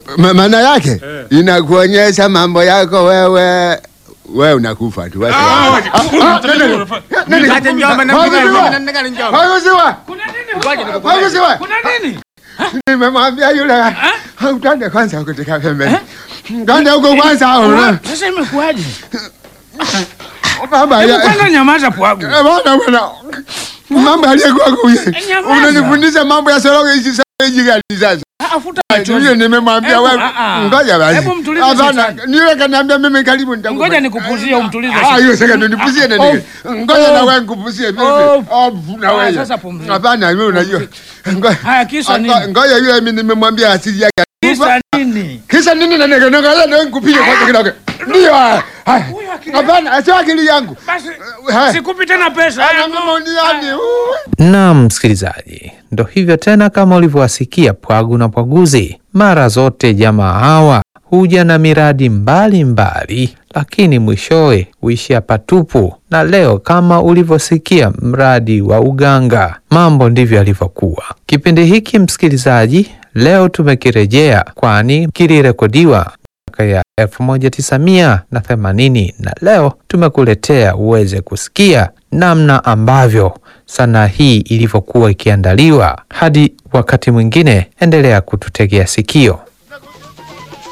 Ma- maana yake inakuonyesha mambo yako wewe wewe unakufa tu. Watu- Ah, Ah, waje. ah, Huyu ah, mtuli nani- unafanya- nani- Nikate njomba na Hakusiwa. mpiga na nikale njomba. Hakusiwa. Kuna nini? Ngoja huko? nikukubali. Hakusiwa. Kuna nini? Nimemwambia yule utande kwanza kutoka pembeni. Twende huko kwanza. una- Sasa imekuwaje? Baba Hebu ya- kwanza nyamaza pwagu. Eh, bwana bwana. Mambo aliyekuwa kuye. Nyamaza. Unanifundisha mambo ya soroge hizi sasa gani sasa? Afuta Yule nimemwambia Hebu, wewe. ah, ah. Ngoja basi. Hebu mtulize Hapana, shetani. niwe kaniambia mimi karibu nitakupa. Ngoja nikupuzie umtulize. Ah, hiyo sasa ndo nipuzie na Oh. nini? Ngoja na wewe nikupuzie mimi. Oh. Oh, na Ah, wewe. sasa pumzika. Hapana, wewe unajua. Ngoja. Haya, kisa Ah, nini? Ngoja yule mimi nimemwambia asili yake. Kisa nini? Kisa nini na nini? Ngoja na wewe nikupige kwanza kidogo. Ndio. ah, haya. Huyu akili- Hapana, sio akili yangu. Basi Haya. sikupi tena pesa. Ana Haya, mama uniani. Naam, msikilizaji, ndo hivyo tena, kama ulivyowasikia Pwagu na Pwaguzi. Mara zote jamaa hawa huja na miradi mbalimbali mbali, lakini mwishowe huishia patupu. Na leo kama ulivyosikia mradi wa uganga, mambo ndivyo yalivyokuwa. Kipindi hiki msikilizaji, leo tumekirejea, kwani kilirekodiwa miaka ya 1980 na leo tumekuletea uweze kusikia namna ambavyo sanaa hii ilivyokuwa ikiandaliwa. Hadi wakati mwingine, endelea kututegea sikio.